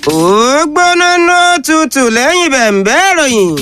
ó gbóná ná tutù lẹ́yìn bẹ̀m̀bẹ́ ìròyìn.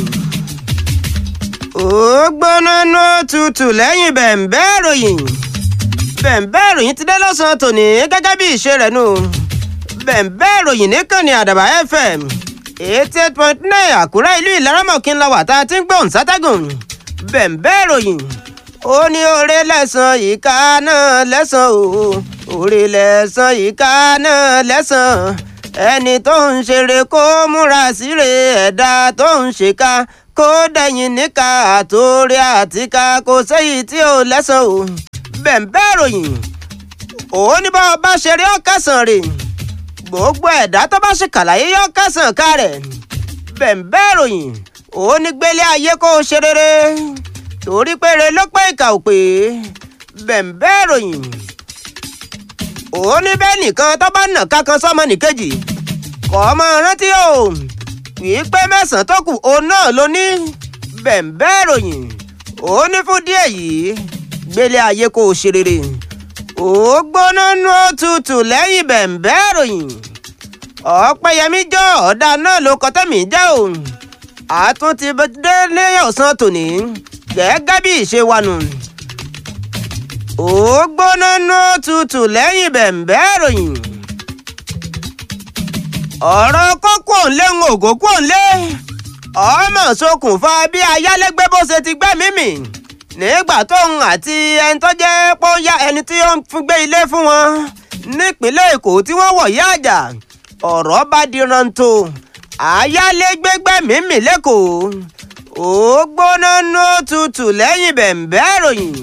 ó gbóná ná tutù lẹ́yìn bẹ̀m̀bẹ́ ìròyìn. bẹ̀m̀bẹ́ ìròyìn ti dé lọ́sàn-án tòní gẹ́gẹ́ bí ìṣe rẹ̀ nù. bẹ̀m̀bẹ́ ìròyìn níkànnì àdàbà fm eighty eight point nine àkúrẹ́ ìlú ìlaramọ̀kín la wà tá a ti ń gbóhùn sátẹ́gùn. bẹ̀m̀bẹ́ ìròyìn ó ní oore lẹ́sàn ìka náà lẹ́sàn o oore lẹ́sàn ìka náà lẹ́sàn ẹni tó ń ṣeré kó múra síre ẹ̀dá tó ń ṣèkà kó dẹ̀yìn níka àtòrí àtìká kò sẹ́yìn tí ò lẹ́sàn o bẹ̀m̀bẹ́ ìròyìn òun ní bá ọba ṣeré ọ̀kẹ́sàn rè gbogbo ẹ̀dá tó bá ṣe kàlàyé yọ kẹsàn ká rẹ̀ bẹ̀m̀bẹ́ ìròyìn òun ní gbélé ayé kó o ṣe rere torí péré ló pé ìkà ò pé bẹ̀m̀bẹ́ ìròyìn òun ní bẹ́ẹ̀ nìkan tó bá nà kankan sọ́mọ nìkejì kọ́ ọmọ rántí o wìí pé mẹ́sàn-án tó kù òun náà ló ní bẹ̀m̀bẹ́ ìròyìn òun ní fún díẹ̀ yìí gbélé ayé kó o ṣe rere ó gbóná nú òtútù lẹ́yìn bẹ̀m̀bẹ́ ìròyìn ọ̀pẹ̀yẹmí jọ ọ̀dà náà ló kọ́ tẹ̀mí jẹ́ o àtúntì dé ní ọ̀sán tòní gẹ́gẹ́ bí ìṣe wa nù. ó gbóná nú òtútù lẹ́yìn bẹ̀m̀bẹ́ ìròyìn ọ̀rọ̀ kókó ńlé ń ògó kó ńlé ọmọ ṣokùnfà bí ayálégbé bó ṣe ti gbẹ́mí mì nígbà tóun àti ẹni tó jẹ́ pọ́nyá ẹni tí ó ń gbé ilé fún wọn nípínlẹ̀ èkó tí wọ́n wọ̀ yá àjà ọ̀rọ̀ bá di rántó ayálégbé gbẹ́mí mì lẹ́kọ̀ọ́ ó gbóná nú tutù lẹ́yìn bẹ̀m̀bẹ́ ìròyìn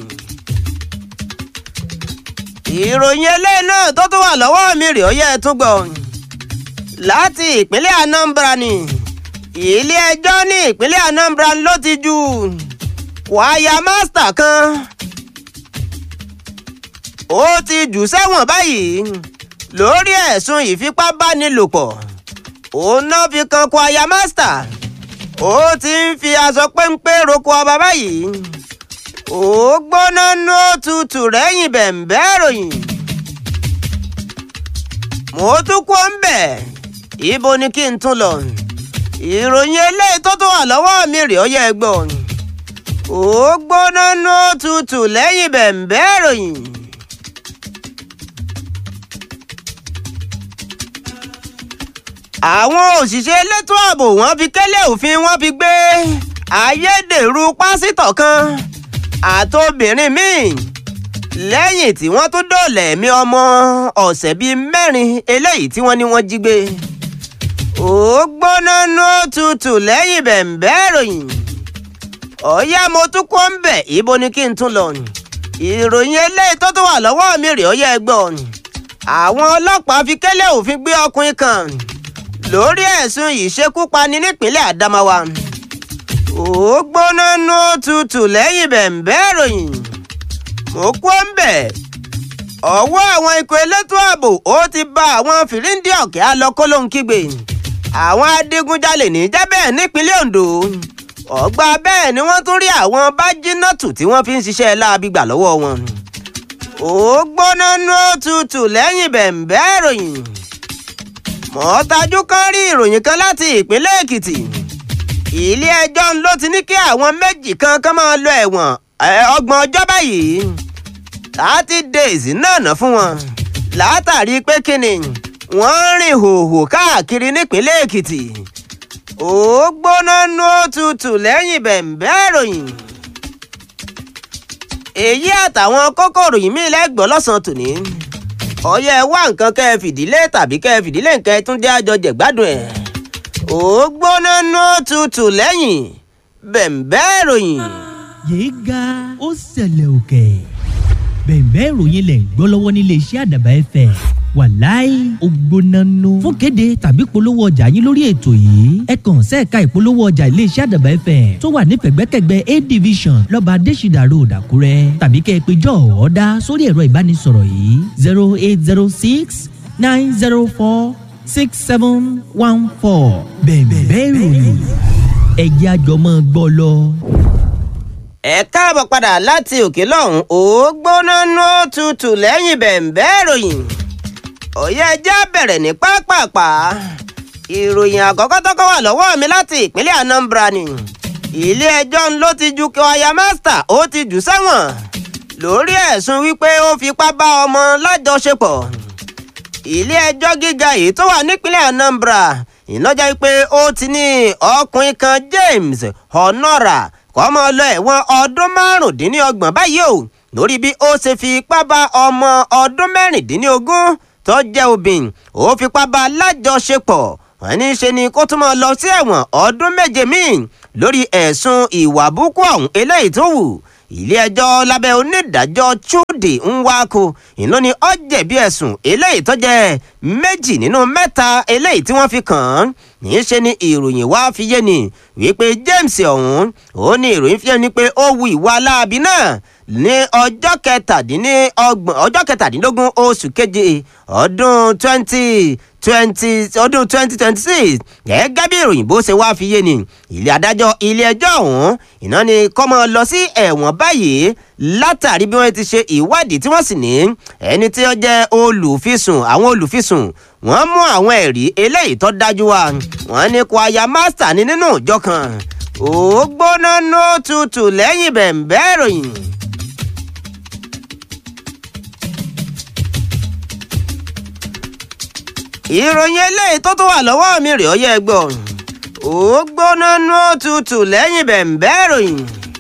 ìròyìn eléyìí náà tó tún wà lọ́wọ́ mi rè ó yẹ ẹ tún gbọ́ láti ìpínlẹ̀ anambra ni ilé ẹjọ́ ní ìpínlẹ̀ anambra ló ti jù kwaya mástà kan ó ti jù sẹ́wọ̀n báyìí lórí ẹ̀sùn ìfipábánilòpọ̀ òun náà fi kan kwaya mástà ó ti ń fi aṣọ péńpé roko ọba báyìí ó gbóná nú òtútù rẹ́yìn bẹ̀m̀bẹ́ ìròyìn mo tún kó ń bẹ̀ ibo ni kí n tún lọ ìròyìn eléyìí tó tún wà lọ́wọ́ mi rèé ó yẹ gbọ́ ó gbóná nú òtútù lẹ́yìn bẹ̀m̀bẹ́ ìròyìn. àwọn òṣìṣẹ́ elétò ààbò wọ́n fi kélé òfin wọ́n fi gbé ayédèrú pásítọ̀ kan àtobìnrin míì lẹ́yìn tí wọ́n tún dóòlà ẹ̀mí ọmọ ọ̀sẹ̀ bíi mẹ́rin eléyìí tí wọ́n ní wọ́n jí gbé ó gbóná nú òtútù lẹ́yìn bẹ̀m̀bẹ́ ìròyìn ọ̀yá mo tún kó ń bẹ̀ ibo ni kí n tún lọ ìròyìn eléyìí tó tún wà lọ́wọ́ mi rèé ọ̀yá ẹgbọ́ àwọn ọlọ́pàá fi kélé òfin gbé ọkùnrin kan lórí ẹ̀sùn ìṣekúpani nípínlẹ̀ Adamawa ó gbóná nú tutù lẹ́yìn bẹ̀m̀bẹ́ ìròyìn mo kó ń bẹ̀ ọwọ́ àwọn ikọ̀ elétò ààbò ó ti bá àwọn fìríǹdì ọ̀kẹ́ alọ́kọ́lóhunkígbe àwọn adigunjalè ní jábẹ́ nípínlẹ̀ Ondo ọgbà bẹ́ẹ̀ ni wọ́n tún rí àwọn bájínátù tí wọ́n fi ń ṣiṣẹ́ láabi gbà lọ́wọ́ wọn ó gbóná nú tutù lẹ́yìn bẹ̀m̀bẹ́ ìròyìn mọ́tájú kan rí ìròyìn kan láti ìpínlẹ̀ èkìtì ilé ẹjọ́ ló ti ní kí àwọn méjì kan kan máa lọ ẹ̀wọ̀n ọgbọ̀n ọjọ́ báyìí thirty days náà ná fún wọn látàrí pé kíni wọ́n ń rìn hòhò káàkiri nípínlẹ̀ èkìtì ó gbóná nú òtútù lẹ́yìn bẹ̀m̀bẹ́ ìròyìn èyí àtàwọn kókòrò yìí mí lẹ́gbọ̀ọ́ lọ́sàn-án tòní ọyẹ wá nǹkan kẹ́ ẹ fìdílé tàbí kẹ́ ẹ fìdílé nǹkan ẹ tún jẹ́ àjọ jẹ̀gbádùn ẹ̀. ó gbóná ná tutù lẹ́yìn bẹ̀m̀bẹ́ ìròyìn. yéé ga ó ṣẹlẹ̀ òkè bẹ̀m̀bẹ́ ìròyìn lẹ̀ ń gbọ́ lọ́wọ́ nílé iṣẹ́ àdàbà ẹ̀fẹ̀ wàláì ó gbóná nù. fún kéde tàbí polówó ọjà yín lórí ètò yìí ẹ kàn sẹ́ẹ̀ka ìpolówó ọjà iléeṣẹ́ àdàbà ẹ̀fẹ̀ tó wà ní pẹ̀gbẹ́kẹ̀gbẹ́ a division lọ́ba adésìdà road àkúrẹ́ tàbí kẹ́ ẹ pé jọ́ ọ̀ọ́dá sórí ẹ̀rọ ìbánisọ̀rọ̀ yìí zero eight zero six nine zero four six seven one four bẹ̀m̀bẹ́ ìròyìn ẹ̀jẹ̀ àjọmọ́ gbọ́ lọ. ẹ káàbọ̀ padà láti òkè lọ́hùn ó gbóná nú tutù lẹ́yìn bẹ̀m̀bẹ́ ìròyìn òye ẹjẹ́ bẹ̀rẹ̀ ní pápápá ìròyìn àkọ́kọ́ tọ́kọ́ wà lọ́wọ́ mi láti ìpínlẹ̀ Anambra ni ilé-ẹjọ́ ló ti ju Kawaya Master ó ti jù sẹ́wọ̀n lórí ẹ̀sùn wípé ó fipá bá ọmọ lájọṣepọ̀ ilé-ẹjọ́ gíga èyí tó wà nípínlẹ̀ Anambra ìnájà wípé ó ti ní ọkùnrin kan James Honora kọ́mọ lọ ẹ̀wọ̀n ọdún márùndínlọ́gbọ̀n báyìí o lórí bí ó ṣe fi ipá bá ọmọ ọdún mẹ́rìndínlógún tó jẹ́ obìnrin ó fipá bá lájọṣepọ̀ wọ́n ní í ṣe ni kó tún máa lọ sí ẹ̀wọ̀n ọdún méje míì lórí ẹ̀sùn ìwà burúkú ọ̀hún eléyìí tó wù ilé-ẹjọ́ lábẹ́ onídàájọ́ Chudi Nwaku ìlú ni ó jẹ̀bi ẹ̀sùn eléyìí tó jẹ́ méjì nínú mẹ́ta eléyìí tí wọ́n fi kàn án níṣe ni ìròyìn wá fi yé ni wípé James ọ̀hún ó ní ìròyìn fi hàn ní pé ó wu ìwà aláàbí náà ní ọjọ́ kẹtàdínlọ́gbọ̀n ọjọ́ kẹtàdínlógún oṣù keje ọdún twenty twenty ọdún twenty twenty six gẹ́gẹ́ bí ìròyìn bó ṣe wá fi yé ni ilé adájọ́ ilé ẹjọ́ ọ̀hún iná ni kọ́mọ lọ sí ẹ̀wọ̀n báyìí látàrí bí wọ́n ti ṣe ìwádìí tí wọ́n sì ní ẹni tí ó jẹ́ olùfisùn àwọn olùfisùn wọ́n mú àwọn ẹ̀rí eléyìí tó dájú wá wọ́n ní Kawaya Master ní nínú ìjọ kan ó gbóná nó tutù lẹ́yìn bẹ̀ǹbẹ́ ìròyìn. ìròyìn eléyìí tó tún wà lọ́wọ́ mi rèé ọyẹ́ gbọ́ ó gbóná nú òtútù lẹ́yìn bẹ̀ǹbẹ́ ìròyìn.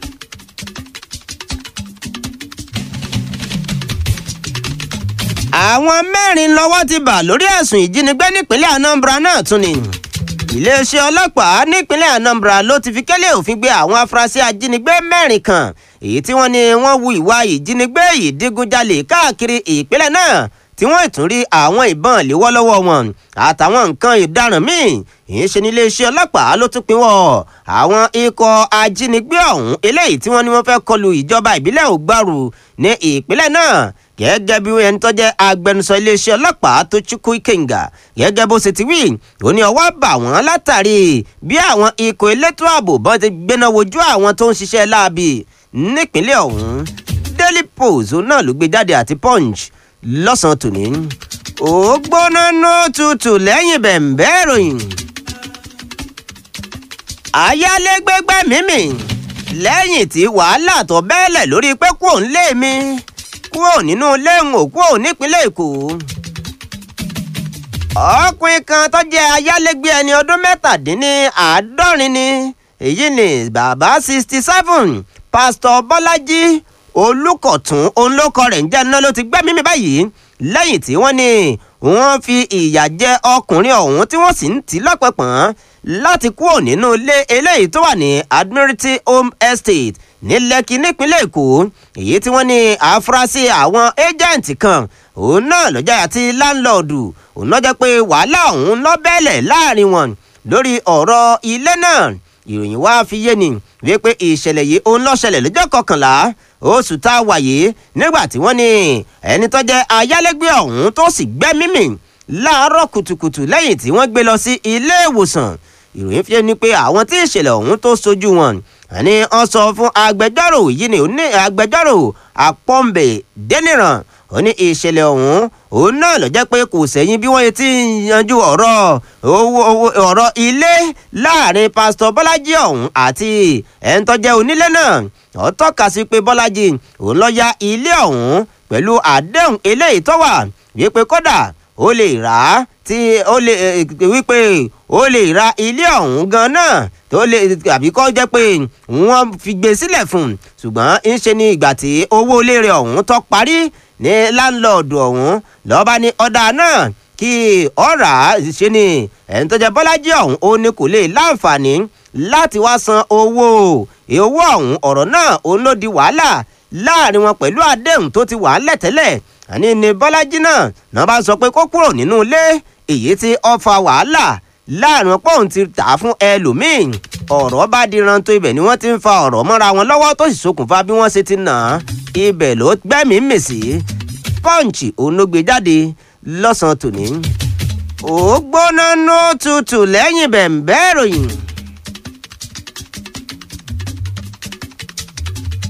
àwọn mẹ́rin lọ́wọ́ ti bà lórí ẹ̀sùn ìjínigbé nípínlẹ̀ Anambra náà tún ni iléeṣẹ́ ọlọ́pàá nípínlẹ̀ Anambra ló ti fi kélé òfin gbé àwọn afurasí ajínigbé mẹ́rin kan èyí tí wọ́n ní wọ́n hu ìwà ìjínigbé ìdígunjalè káàkiri ìpínlẹ̀ náà tí wọ́n tún rí àwọn ìbọn léwọ́ lọ́wọ́ wọn àtàwọn nǹkan ìdaràn míì ìyẹn ṣe ní iléeṣẹ́ ọlọ́pàá ló tún pinwọ́ àwọn ikọ̀ ajínigbé ọ̀hún eléyìí tí wọ́n ní wọ́n fẹ́ kọlu ìjọba ìbílẹ̀ Ògbàrú ní ìpínlẹ̀ náà gẹ́gẹ́ bí ẹni tó jẹ́ agbẹnusọ iléeṣẹ́ ọlọ́pàá tó Chukwu Ikenga gẹ́gẹ́ bó ṣe ti wí ó ní ọwọ́ bà wọ́n látàrí bí àwọn ikọ̀ elétò ààbò bọ́n ti gbéná wojú àwọn tó ń ṣiṣẹ́ láabi nípínlẹ̀ ọ̀hún Daily Post náà ló gbé jáde àti Punch lọ́sàn-án tòní. ó gbóná ná tutù lẹ́yìn bẹ̀ǹbẹ́ ìròyìn. ayálégbégbé mímì lẹ́yìn tí wàhálà tó bẹ́ẹ̀lẹ̀ lórí pé kúrò nílé mi kúrò nínú ilé ń ò kúrò nípínlẹ̀ èkó. ọkùnrin kan tó jẹ́ ayálégbé ẹni ọdún mẹ́tàdínníàádọ́rin ni èyí ni bàbá sixty seven pásítọ̀ bọ́lájí olùkọ̀tún olókọ rẹ̀ ń jẹ́ iná ló ti gbẹ́mí mi báyìí lẹ́yìn tí wọ́n ní wọ́n fi ìyà jẹ ọkùnrin ọ̀hún tí wọ́n sì ń tì lọ́pẹ̀pọ̀n láti kúrò nínú ilé eléyìí tó wà ní Admiralty Home Estate ní Lẹ́kì nípínlẹ̀ Èkó èyí tí wọ́n ní àfúrásì àwọn ẹ́jẹ̀ǹtì kan òun náà lọ́jà àti láńlọ́ọ̀dù òun náà jẹ́ pé wàhálà ọ̀hún ló bẹ́ẹ̀lẹ̀ láàrin wọn lórí ọ̀rọ̀ ilé náà ìròyìn wá fi yé ni wípé ìṣẹ̀lẹ̀ yìí òun ló ṣẹlẹ̀ lọ́jọ́ kọkànlá oṣù tá a wà yìí nígbà tí wọ́n ní ẹni tó jẹ́ ayálégbé ọ̀hún tó sì gbẹ́mí mì láàárọ̀ kùtùkùtù lẹ́yìn tí wọ́n gbé lọ sí ilé ìwòsàn ìròyìn fi ni pé àwọn tí ìṣẹ̀lẹ̀ ọ̀hún tó sojú wọn àní wọ́n sọ fún agbẹjọ́rò yìí ni òní agbẹjọ́rò àpọ́ǹbẹ̀ dẹ́nìràn ó ní ìṣẹ̀lẹ̀ ọ̀hún òun náà ló jẹ́ pé kò sẹ́yìn bí wọ́n ti yanjú ọ̀rọ̀ owó ọ̀rọ̀ ilé láàrin pásítọ̀ bọ́lájí ọ̀hún àti ẹni tó jẹ́ onílé náà ó tọ́ka sí pé bọ́lájí òun ló ya ilé ọ̀hún pẹ̀lú àdéhùn eléyìí tó wà wípé kódà ó lè rà á tí ó lè wípé ó lè ra ilé ọ̀hún gan náà tó lè àbí kó jẹ́ pé wọ́n fi gbé sílẹ̀ fún un ṣùgbọ́n ń ṣe ní ìgbà tí owó ilé rẹ̀ ọ̀hún tó parí ní láńlọ́ọ̀dù ọ̀hún lọ́ba ní ọ̀dà náà kí ọ̀rà ṣe ni ẹni tó jẹ́ bọ́lájí ọ̀hún ó ní kò lè láǹfààní láti wá san owó owó ọ̀hún ọ̀rọ̀ náà òun ló di wàhálà láàrin wọn pẹ̀lú àdéhùn tó ti wà á lẹ̀tẹ́lẹ̀ àní ni bọ́lájí náà náà bá sọ pé kó kúrò nínú ilé èyí tí ó fa wàhálà láàrin wọn pọ́ùn ti tà á fún ẹlòmíín ọ̀rọ̀ bá di ranto ibẹ̀ ni wọ́n ti ń fa ọ̀rọ̀ mọ́ra wọn lọ́wọ́ tó sì ṣokùnfà bí wọ́n ṣe ti nà á ibẹ̀ ló gbẹ́mìí mèsì pọ́ǹchì òun ló gbé jáde lọ́sàn-án tòní. ó gbóná nú tutù lẹ́yìn bẹ̀ǹbẹ́ ìròyìn.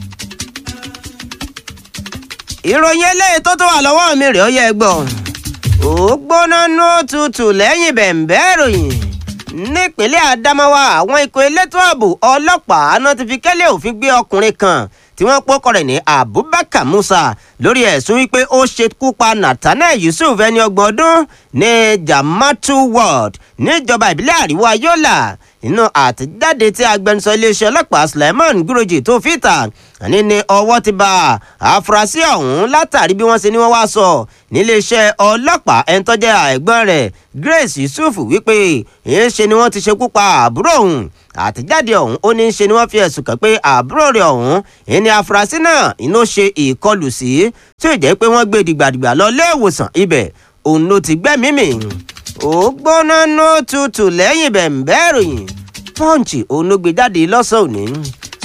ìròyìn eléyìí tó tó wà lọ́wọ́ mi rèé ó yẹ gbọ́ ó gbóná nú òtútù lẹ́yìn bẹ̀ǹbẹ́ ìròyìn nípínlẹ̀ Adamawa àwọn ikọ̀ elétò ààbò ọlọ́pàá náà ti fi kẹ́lẹ́ òfin gbé ọkùnrin kan tí wọ́n pọ́kọ rẹ̀ ní Abubakar Musa lórí ẹ̀sùn wípé ó ṣekú pa Nathaniel Yusuf ẹni ọgbọ̀n ọdún ní Jamatu Ward níjọba ìbílẹ̀ àríwá Yola nínú àtẹ̀jáde tí agbẹnusọ iléeṣẹ́ ọlọ́pàá Suleiman Guroji tó fìtà ní ní ọwọ́ ti bá àfúrásì ọ̀hún látàrí bí wọ́n ṣe ní wọ́n wá sọ níléeṣẹ́ ọlọ́pàá ẹni tó jẹ́ ẹ̀gbọ́n rẹ̀ Grace Yusuf wípé èyí ṣe ni wọ́n ti ṣekú pa àbúrò òun àtẹ̀jáde ọ̀hún ó ní í ṣe ni wọ́n fi ẹ̀sùn kàn pé àbúrò rẹ̀ ọ̀hún ìní afurasí náà iná ṣe ìkọlù sí tí ó jẹ́ pé wọ́n gbé dìgbàdìgbà lọ ilé ìwòsàn ibẹ̀ òun ló ti gbẹ́mìí mì ó gbóná ní òtútù lẹ́yìn bẹ̀ǹbẹ́ ìròyìn Punch òun ló gbé jáde lọ́sàn-án òní.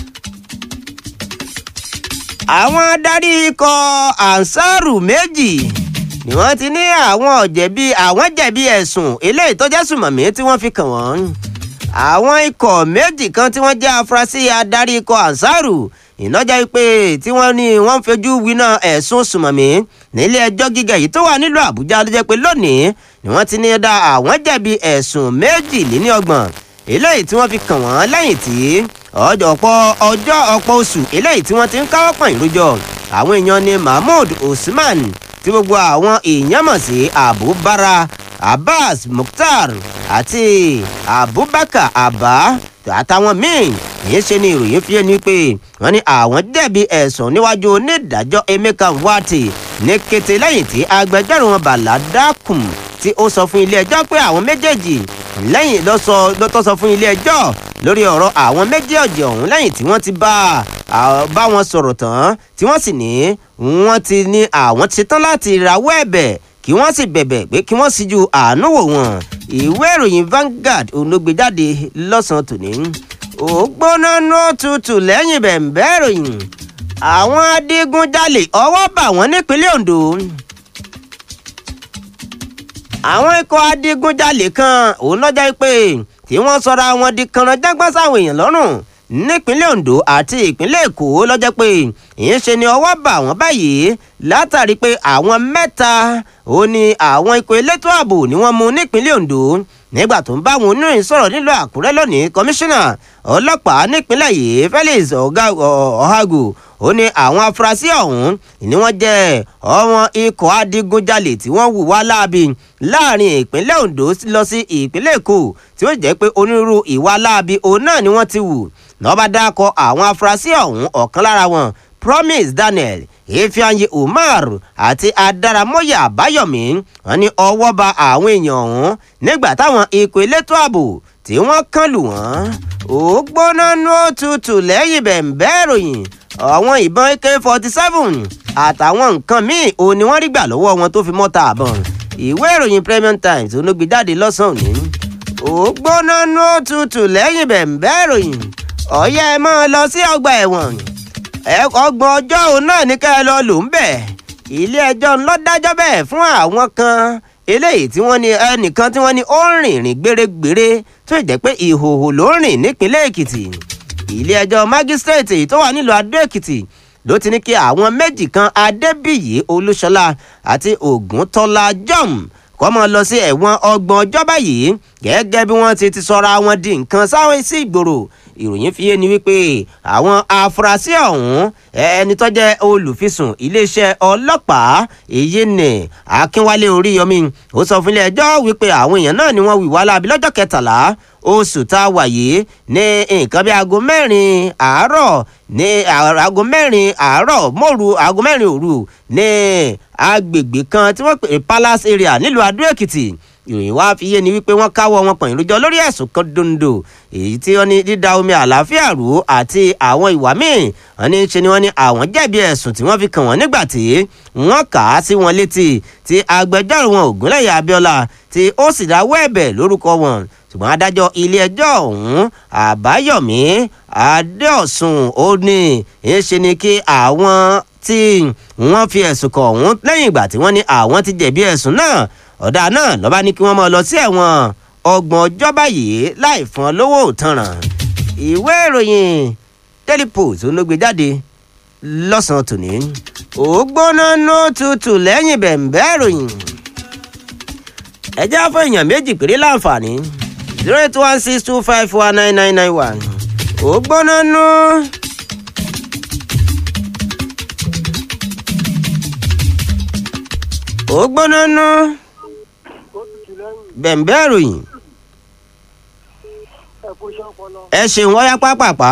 àwọn adarí ikọ̀ ansaru méjì ni wọ́n ti ní àwọn ọ̀jẹ̀bi àwọn jẹ̀bi ẹ̀sùn eléyìí tó jẹ́ sùmọ̀mí tí wọ́n fi kàn wọ́n àwọn ikọ̀ méjì kan tí wọ́n jẹ́ afurasí adarí ikọ̀ ansaru ìnájà pé tí wọ́n ní wọ́n fojú winá ẹ̀sùn sùmọ̀mí nílé ẹjọ́ gíga yìí tó wà nílùú àbújá ló jẹ́ pé lónìí ni wọ́n ti ní dá àwọn jẹ̀bi ẹ̀sùn méjìléníọgbọ̀n eléyìí tí wọ́n fi kàn wọ́n lẹ́yìn tí ọ̀pọ̀ ọjọ́ ọ̀pọ̀ oṣù eléyìí tí wọ́n ti ń káwọ́ pọ̀n ìrójọ àwọn èèyàn ní mahmood usman tí gbogbo àwọn èèyàn mọ̀ sí abubara abbas mukhtar àti abubakar abba àtàwọn míì yìí ṣe ni ìròyìn fi ẹni pé wọ́n ní àwọn jẹ̀bi ẹ̀sùn níwájú onídàájọ́ emeka nwati ní kété lẹ́yìn tí agbẹjọ́rò wọn bàlá dákùn tí ó sọ fún ilé ẹjọ́ pé àwọn méjèèjì lẹ́yìn lọ́tọ́ sọ fún ilé ẹjọ́ lórí ọ̀rọ̀ àwọn méjèèjì ọ̀hún lẹ́yìn tí wọ́n ti bá bá wọn sọ̀rọ̀ tán tí wọ́n sì ní wọ́n ti ní àwọn ti ṣetán láti rawọ́ ẹ̀bẹ̀ kí wọ́n sì bẹ̀bẹ̀ pé kí wọ́n sì ju àánú wò wọ́n ìwé ìròyìn Vanguard òun ló gbé jáde lọ́sàn-án tòní ó gbóná nú tutù lẹ́yìn bẹ̀ǹbẹ́ ìròyìn àwọn adigunjalè ọwọ́ bà wọ́n nípínlẹ̀ Ondo àwọn ikọ̀ adigunjalè kan òun lọ́jà pé tí wọ́n sọra wọn di kànáńjágbọ́n sáwọn èèyàn lọ́rùn nípínlẹ̀ Ondo àti ìpínlẹ̀ Èkó lọ́jọ́ pé ìyẹn ṣe ni ọwọ́ bà wọ́n báyìí látàrí pé àwọn mẹ́ta ó ní àwọn ikọ̀ elétò ààbò ni wọ́n mú nípínlẹ̀ Ondo nígbà tó ń bá àwọn oníròyìn sọ̀rọ̀ nílùú Àkúrẹ́ lónìí kọmíṣánná ọlọ́pàá nípínlẹ̀ yìí Felix Ọ̀hágù ó ní àwọn afurasí ọ̀hún ni wọ́n jẹ́ ọmọ ikọ̀ adigunjalè tí wọ́n hù wá láabi láàrin ìpínlẹ̀ Ondo lọ sí ìpínlẹ̀ Èkó tí ó jẹ́ pé onírúurú ìwà láabi òun náà ni wọ́n ti hù lọ́ba dákọ̀ àwọn afurasí ọ̀hún ọ̀kan lára wọn Promise Daniel Ifeanyi Umar àti Adaramoya Abayomi wọ́n ní ọwọ́ ba àwọn èèyàn ọ̀hún nígbà táwọn ikọ̀ elétò ààbò tí wọ́n kàn lù wọ́n ó gbóná nú òtútù lẹ́yìn bẹ̀ǹbẹ́ ìròyìn àwọn ìbọn ak forty seven àtàwọn nǹkan míì ò ní wọ́n rí gbà lọ́wọ́ wọn tó fi mọ́ta àbọ̀n ìwé ìròyìn Premium Times olóògbé jáde lọ́sàn-án òní ó gbóná nú òtútù lẹ́yìn bẹ̀ǹbẹ́ ìròyìn ọ̀yẹ́ ẹ máa lọ sí ọgbà ẹ̀wọ̀n ọgbọ̀n ọjọ́ òun náà ní ká ẹ lọ lò ń bẹ̀ ilé ẹjọ́ ńlọ dájọ́ bẹ́ẹ̀ fún àwọn kan eléyìí tí wọ́n ní ẹnìkan tí wọ́n ní ó ń rìnrìn gbèrègbèrè tó jẹ́ pé ìhòòhò ló ń rìn nípínlẹ̀ Èkìtì ilé ẹjọ́ mágísírèètì èyí tó wà nílùú Adó Èkìtì ló ti ní kí àwọn méjì kan Adébíyì Olúṣọlá àti Ògúntọ́lá Jom kọ́ mọ́ lọ sí ẹ̀wọ̀n ọgbọ̀n ọjọ́ báyìí gẹ́gẹ́ bí wọ́n ti ti sọra wọn di nǹkan sáwọn sí ìgboro ìròyìn fi yé ni wípé àwọn afurasí ọ̀hún ẹni tó jẹ́ olùfisùn iléeṣẹ́ ọlọ́pàá èyí ni Akínwálé Oríyọmí ó sọ fún ilé ẹjọ́ wípé àwọn èèyàn náà ni wọ́n wí wá láabi lọ́jọ́ kẹtàlá oṣù tá a wà yìí ní nǹkan bí aago mẹ́rin àárọ̀ ní aago mẹ́rin àárọ̀ mọ́ru aago mẹ́rin òru ní agbègbè kan tí wọ́n pè Palace area nílùú Adó Èkìtì ìròyìn wá fi yé ni wípé wọ́n káwọ́ wọn pọ̀nyìn lójọ́ lórí ẹ̀sùn kan dondo èyí tí wọ́n ní dídá omi àlàáfíà rú àti àwọn ìwà míì wọ́n ní ṣe ni wọ́n ní àwọn jẹ̀bi ẹ̀sùn tí wọ́n fi kàn wọ́n nígbà tí wọ́n kà á sí wọn létí tí agbẹjọ́rò wọn Ògúnlẹ̀yẹ Abíọ́lá tí ó sì dáwọ́ ẹ̀bẹ̀ lórúkọ wọn ṣùgbọ́n adájọ́ ilé ẹjọ́ ọ̀hún Àbáyọ̀mí Adéọ̀sùn ó ní ṣe ni kí àwọn tí wọ́n fi ẹ̀sùn kàn ọ̀hún lẹ́yìn ìgbà tí wọ́n ní àwọn ti jẹ̀bi ẹ̀sùn náà ọ̀dà náà lọ́ba ní kí wọ́n máa lọ sí ẹ̀wọ̀n ọgbọ̀n ọjọ́ báyìí láì fún ọ lówó òtanràn ìwé ìròyìn Daily Post ló gbé jáde lọ́sàn-án tòní ó gbóná nó tutù lẹ́yìn bẹ̀ǹbẹ́ ìròyìn ẹ já fún èèyàn méjì péré láǹfààní zero eight one six two five one nine nine nine one ó gbóná nú. ó gbóná nú bẹ̀m̀bẹ́ ìròyìn ẹ̀kú iṣẹ́ ọpọlọ. ẹ ṣeun wáyá pápápá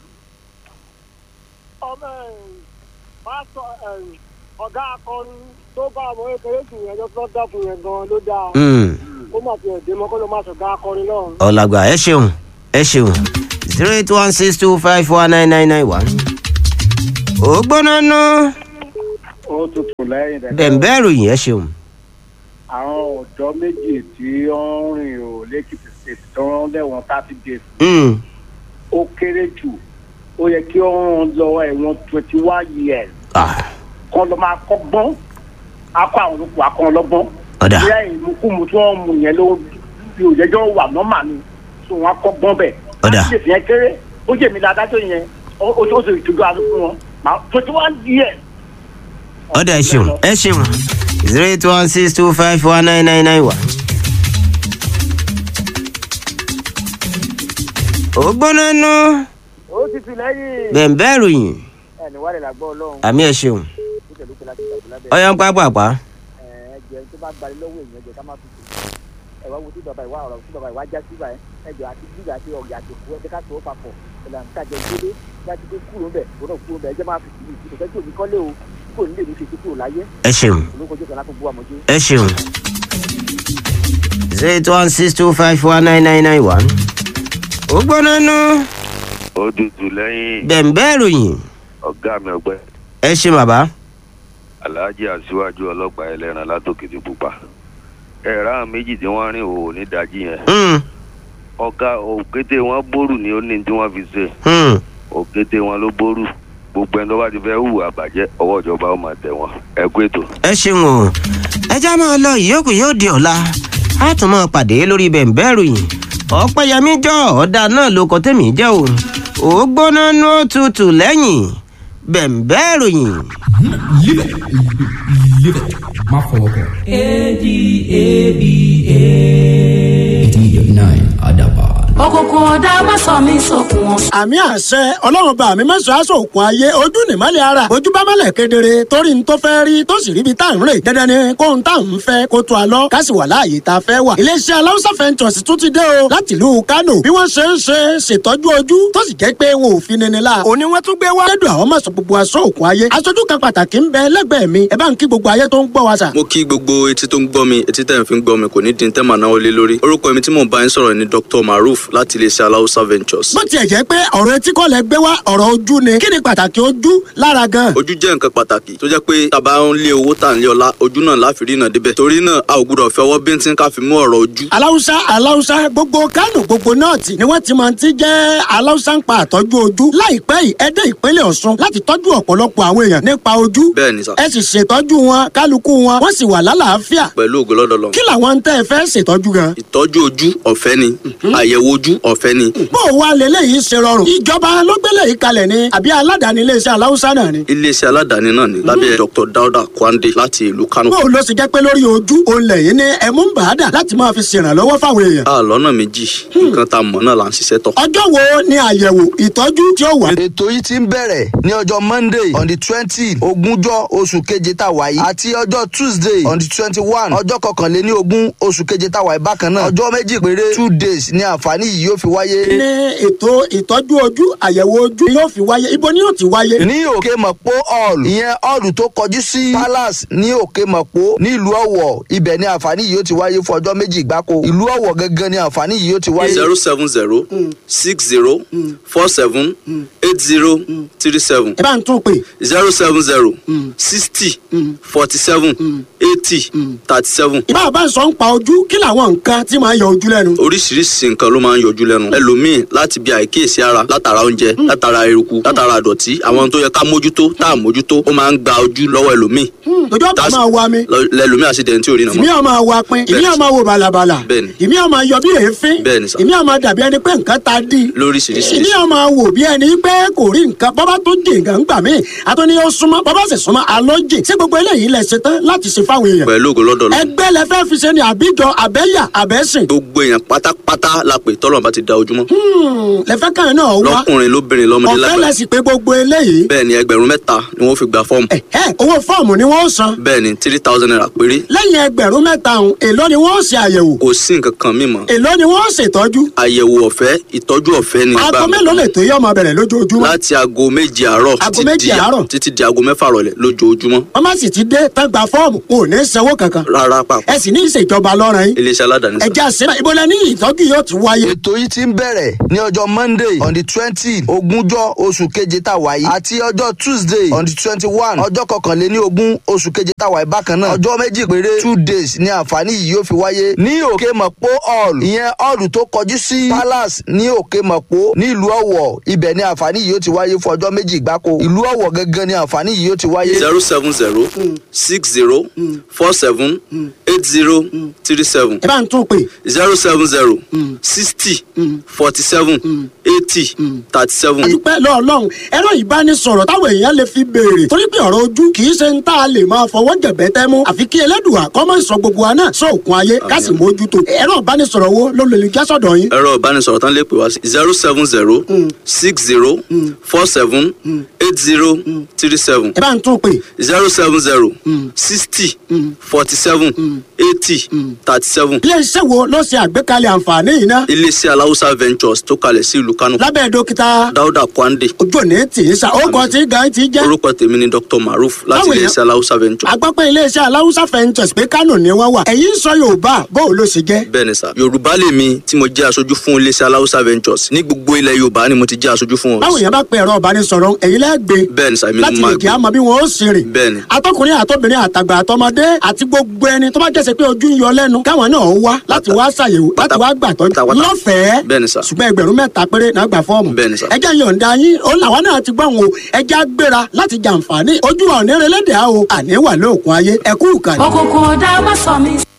ọmọ ẹ̀ pásítọ̀ ẹ̀ ọ̀gá akọrin tó bá ọmọ kékeré sùn yẹn tó dá fún yẹn gan ló dáa. Mm, ó mà ti ẹ̀dẹ́ mọ́ kó ló má sọ̀gá akọrin náà. ọ̀làgbà ẹ ṣeun ẹ ṣeun zero eight one six two five one nine nine nine one ó gbóná nú ó tutù lẹ́yìn rẹ̀. bẹ̀m̀bẹ́ ìròyìn ẹ ṣeun àwọn ọ̀dọ́ méjì tí ó ń rìn ò lẹ́kìtì state tó ń lẹ́wọ̀n thirty days Mm, ó kéré jù ó yẹ kí ó ń lọ ẹ̀wọ̀n twenty one years ah, kọ́ ló máa kọ́gbọ́n akọ àwọn olùkọ́ akọ ọlọ́gbọ́n. ọ̀dà bí ìmúkúmu tí wọ́n mú yẹn ló fi òjẹ́jọ́ wà nọ́mà ni tó wọn kọ́gbọ́n bẹ̀. Ọ̀dà. láti lè fi yẹn kéré ó jẹ́ mi ládájọ́ yẹn ó ó ó sì ìtújú àlọ́ fún wọn twenty one years. ọ̀dà ẹ ṣeun ẹ ṣeun zero eight one six two five one nine nine nine one. ó gbóná nú ó ti fi lẹ́yìn bẹ̀m̀bẹ́ ìròyìn ẹni wàlẹ̀ làgbọ́ ọlọ́run àmì ẹ ṣeun tó tẹ̀lé pé láti gbàgbé lábẹ́ ọyàn pápápá ẹ̀jẹ̀ tó bá gbalẹ̀ lọ́wọ́ èèyàn jẹ́ ká má fi tù ẹ̀wá wo tí bàbá ìwà ọ̀rọ̀ tí bàbá ìwà já síbà ẹ̀jẹ̀ àti gbígbà àti ọ̀gẹ̀ àti òkú ẹ̀jẹ̀ ká tó o papọ̀ ìlànà kájọ ìdílé láti dé kúrò ń bẹ̀ kúrò kúrò ń bẹ̀ ẹ̀jẹ̀ máa fi tì í ìtò fẹ́ tí òní kọ́lé o kò ní lè ní ṣe tó kúrò láyé ẹ ṣeun olókojú kan láti bú àmọ́jú. ẹ ṣeun zero eight one six two five one nine nine nine one. ó gbóná nú ó tutù lẹ́yìn bẹ̀m̀bẹ́ ìròyìn ọ̀gá mi ọgbẹ́ ẹ ṣe bàbá aláàjì aṣíwájú ọlọ́pàá ẹlẹ́ran látòkìtì pupa ẹ̀rọ àwọn méjì tí wọ́n rìn òwò nídàájí yẹn Mm, ọ̀gá òkété wọn bórù ni ó ní tí wọ́n fi ṣe mm. òkété wọn ló bórù gbogbo ẹni tó bá ti fẹ́ hùwà bàjẹ́ ọwọ́ ìjọba ó máa tẹ̀ wọ́n ẹ kú ètò. ẹ ṣeun o ẹ já máa lọ ìyókù yóò di ọ̀la a tún máa pàdé lórí bẹ̀m̀bẹ́ ìròyìn ọ̀pẹ̀yẹmí jọ ọ̀dà náà ló kọ tẹ̀mí jẹ́ o ó gbóná nú ó tutù lẹ́yìn bẹ̀m̀bẹ́ ìròyìn. Live it. Live it. Má fọwọ́ kàn. eighty nine Adaban. òkùnkùn ọ̀dà má sọ mí sókun wọn. àmì àṣẹ ọlọ́run bá mi mẹ́sàn-án aṣọ òkun ayé ojú nìmọ́lẹ̀ ara ojú bá mọ́lẹ̀ kedere torí n tó fẹ́ rí tó sì ríbi tá à ń rè dandan ni kó n tá à ń fẹ́ kó tó a lọ ká sì wà láàyè tá a fẹ́ wà. iléeṣẹ́ aláwùsá fẹ́ntọ̀sì tún ti dé o láti ìlú kánò bí wọ́n ṣe ń ṣe ṣètọ́jú ojú tó sì jẹ́ pé wọn ò fi nini la. òní wọ́n tún gbé wá. lẹ́dùn àwọn mọ̀sán gbogbo aṣọ òkun ayé aṣojú kan pàtàkì ń bẹ lẹ́gbẹ̀ẹ́ mi ẹ bá ń kí gbogbo ayé tó ń gbọ́ wa sà. mo kí gbogbo etí tó ń gbọ́ mi etí tẹ̀ ń fi ń gbọ́ mi kò ní dín tẹ́mà náà lé lórí orúkọ mi tí mò ń bá yín sọ̀rọ̀ ni dr maruf láti iléeṣẹ́ aláùsá ventures. bó tiẹ̀ jẹ́ pé ọ̀rọ̀ etí kọ́ lẹ gbé wá ọ̀rọ̀ ojú ni kí ni pàtàkì ojú lára gan. ojú jẹ́ nǹkan pàtàkì tó jẹ́ pé tàbá ń lé owó tà ń lé ọlá ojú náà láfi rí náà débẹ̀ torí náà a ò gbúdọ̀ fẹ́ ọwọ́ bíntín ká fi mú ọ̀rọ̀ ojú. aláwùsá aláwùsá gbogbo kánò gbogbo nọ́ọ̀tì ni wọ́n ti máa ti jẹ́ aláwùsá ń pa àtọ́jú ojú láìpẹ́ yìí ẹ dé ìpínlẹ̀ ọ̀ṣun láti tọ́jú ọ̀pọ̀lọpọ̀ àwọn èèyàn nípa ojú bẹ́ẹ̀ ni sà ẹ sì ṣètọ́jú wọn kálukú wọn wọ́n sì wà lálàáfíà pẹ̀lú ògo lọ́dọ̀ lọ. kí làwọn tẹ́ ẹ fẹ́ ṣètọ́jú gan. ìtọ́jú ojú ọ̀fẹ́ ni àyẹ̀wò ojú ọ̀fẹ́ ni bó o wá lélẹ́yìí ṣe rọrùn ìjọba ló gbélé yìí kalẹ̀ ni àbí aládàáni iléeṣẹ́ aláwùsá náà ni. iléeṣẹ́ aládàáni náà ni lábẹ́ dr dauda kwande láti ìlú kano. bó o lọ sì jẹ́ pé lórí ojú òun lẹ́yìn ní ẹ̀mú ń bàádà láti máa fi ṣèrànlọ́wọ́ fáwọn èèyàn. a lọ́nà méjì nǹkan tá a mọ̀ náà là ń ṣiṣẹ́ tọ̀. ọjọ́ wo ni àyẹ̀wò ìtọ́jú tí ó wà. ètò yìí ti ń bẹ̀rẹ̀ ní ọjọ́ monday on the twenty ogúnjọ́ oṣù keje tá a wà yìí àti ọjọ́ tuesday on the twenty one ọjọ́ kọkànléní ogún oṣù keje tá a wà yìí bákan náà ọjọ́ méjì péré two days ni àǹfààní yìí yóò fi wáyé. ní ètò ìtọ́jú ojú àyẹ̀wò ojú yóò fi wáyé ibo ni yóò ti wáyé. ní òkè mọ̀pó hall ìyẹn hall tó kọjú sí palace ní òkè mọ̀pó nílùú ọ̀wọ̀ ibẹ̀ ni àǹfààní yìí yóò ti wáyé fún ọjọ́ méjì gbáko ìlú ọ̀wọ̀ gangan ni àǹfààní yìí yóò ti wáyé. zero seven zero six zero four seven eight zero three seven ẹ bá ń tún pè zero seven zero sixty forty seven eighty thirty seven ìbá bá ń sọ ń pa ojú kí làwọn nǹkan tí máa ń yọ ojú lẹ́nu. oríṣiríṣi nǹkan ló máa ń yọ yọjú lẹ́nu ẹlòmíì láti bí àìkíyèsí ara látara oúnjẹ látara eruku látara àdọ̀tí àwọn tó yẹ ká mójútó tá à mójútó ó máa ń gba ojú lọ́wọ́ ẹlòmíì ojú ọ̀pá máa wa mi lọ- lẹlòmíì àṣìdẹ̀ntì tí ò rí nà ìmí mọ́ ọmọ wa pin ìmí ọmọ wo bàlàbàlà Bẹ́ẹ̀ni. ìmí ọmọ yọ bí èéfín Bẹ́ẹ̀ni sà. ìmí ọmọ dàbí ẹni pé nǹkan ta dí lóríṣiríṣi ìmí ọmọ wò bí ẹni pé kò rí nǹkan bọ́bá tó jì nǹkan ń gbà mí àtúní ó súnmọ́ bọ́bá sì súnmọ́ àlọ́ jì sí gbogbo eléyìí lẹ ṣe tán láti ṣe fáwọn èèyàn pẹ̀lú ògo lọ́dọ̀ lọ ẹgbẹ́ lẹ fẹ́ fi ṣe ni àbíjọ àbẹ́yà àbẹ́sìn gbogbo èèyàn pátápátá la pè tọ́lọ̀ bá ti da ojúmọ́ lẹ fẹ́ kàn náà wá lọ́kùnrin lóbìnrin lọ́mọdé ọ̀fẹ́ lágbàá lẹ sì pé gbogbo eléyìí bẹ́ẹ̀ ni ẹgbẹ̀rún mẹ́ta ni wọ́n fi gba fọ́ọ̀mù ẹ owó fọ́ọ̀mù ni wọ́n san bẹ́ẹ̀ ni three thousand naira péré lẹ́yìn ẹgbẹ̀rún mẹ́ta ọ̀hún èló ni wọ́n ṣe àyẹ̀wò kò sí nǹkan kan mímọ́ èló ni wọ́n ṣètọ́jú àyẹ̀wò ọ̀fẹ́ ìtọ́jú ọ̀fẹ́ ni aago gbà mí. mélòó lè tó yọ ọmọ bẹ̀rẹ̀ lójoojúmọ́ láti aago méje àárọ̀ Aago títí méje di- àárọ̀? títí di aago mẹ́fà rọ̀lẹ́ lójoojúmọ́ wọ́n má sì ti dé tán gba fọ́ọ̀mù kò ní sanwó kankan rárá pàpà ẹ sì ní ìṣèjọba lọ́rùn yín iléeṣẹ́ aládàáni sá. ẹja síra ìbọlẹ̀ ní ìtọ́jú yóò ti wáyé. ètò yìí ti ń bẹ̀rẹ̀ ní ọjọ́ monday on the twenty ogúnjọ́ oṣù keje tá a wáyé àti ọjọ́ tuesday on the twenty one ọjọ́ kọkànléní ogún oṣù keje tá a wáyé bákan náà ọjọ́ méjì péré two days ni àǹfààní yìí yóò fi wáyé ní òkè mọ̀pó hall ìyẹn hall tó kọjú sí palace ní òkè mọ̀pó ní ìlú ọ̀wọ̀ ibẹ̀ ni àǹfààní yìí yóò ti wáyé fún ọjọ́ méjì gbáko ìlú ọ̀wọ̀ gangan ni àǹfààní yìí yóò ti wáyé. zero seven zero six zero four seven eight zero three seven ẹ bá ń tún pè zero seven zero sixty forty seven eighty thirty seven. àdúpẹ́ lọ́ọ̀lọ́hún ẹ̀rọ ìbánisọ̀rọ̀ táwọn èèyàn lè fi béèrè torí pé ọ̀rọ̀ ojú kì í ṣe ń tá a lè máa fọwọ́ jẹ̀bẹ́ tẹ́ mú àfi kí ẹlẹ́dùà kọ́ máa sọ gbogbo wa náà sóòkun ayé ká sì mójútó ẹ̀rọ ìbánisọ̀rọ̀ wo ló lè já sọ̀dọ̀ yín. ẹ̀rọ ìbánisọ̀rọ̀ tán lè pè wá sí zero seven zero six zero four seven eight zero three seven ẹ bá ń tún pè zero seven zero sixty forty seven eighty thirty seven. iléeṣẹ́ wo ló ṣe àgbékalẹ̀ àǹfààní yìí ná iléeṣẹ́ aláwùsá ventures tó kalẹ̀ sí ìlú kánò lábẹ́ dókítà dáúdà kwande ojú òní tì í sa ó kọ́ tí gan ti jẹ́ orúkọ tèmi ni dr maruf láti Báwo iléeṣẹ́ aláwùsá ventures. agbápẹ́ iléeṣẹ́ aláwùsá fẹ́ǹtẹ̀sì pé kánò ni wọ́n wà ẹ̀yin sọ yorùbá bó o ló ṣe jẹ́. bẹ́ẹ̀ ni sà yorùbá lèmi tí mo jẹ́ aṣojú fún iléeṣẹ́ aláwùsá ventures ní gbogbo ilẹ̀ yorùbá ni mo ti jẹ́ aṣojú fún wọn. báwo yẹn bá pe ẹ̀rọ ìbánisọ̀rọ̀ ẹ̀yin lẹ́gbẹ̀ẹ́ bẹ́ẹ̀ ni sà èmi ni láti mo lè máa jẹ́ àmọ́ bí wọ́n ó sì rìn. bẹ́ẹ̀ ni atọkùnrin àtọbìnrin àtàgbà àtọmọdé àti gbogbo ẹni tó bá jẹ́sẹ̀ pé ojú ń yọ lẹ́nu káwọn náà wá láti wá ṣàyẹ̀wò láti wá gbàtọ́jú pátápátá. lọ́fẹ̀ẹ́ bẹ́ẹ̀ ni sà ṣùgbọ́n ẹgbẹ̀rún mẹ́ta péré náà gbà fọ́ọ̀mù. Bẹ́ẹ̀ ni sà. ẹjẹ́ yọ̀ǹda yín ó làwọn náà ti gbọ́n o ẹjẹ́ á gbéra láti jàǹfààní ojú wa ò ní relẹ́dẹ̀ẹ́ o àní wà lóòkun ayé ẹ̀kú ìkànnì. òkùnkùn ọ̀dà má sọ mí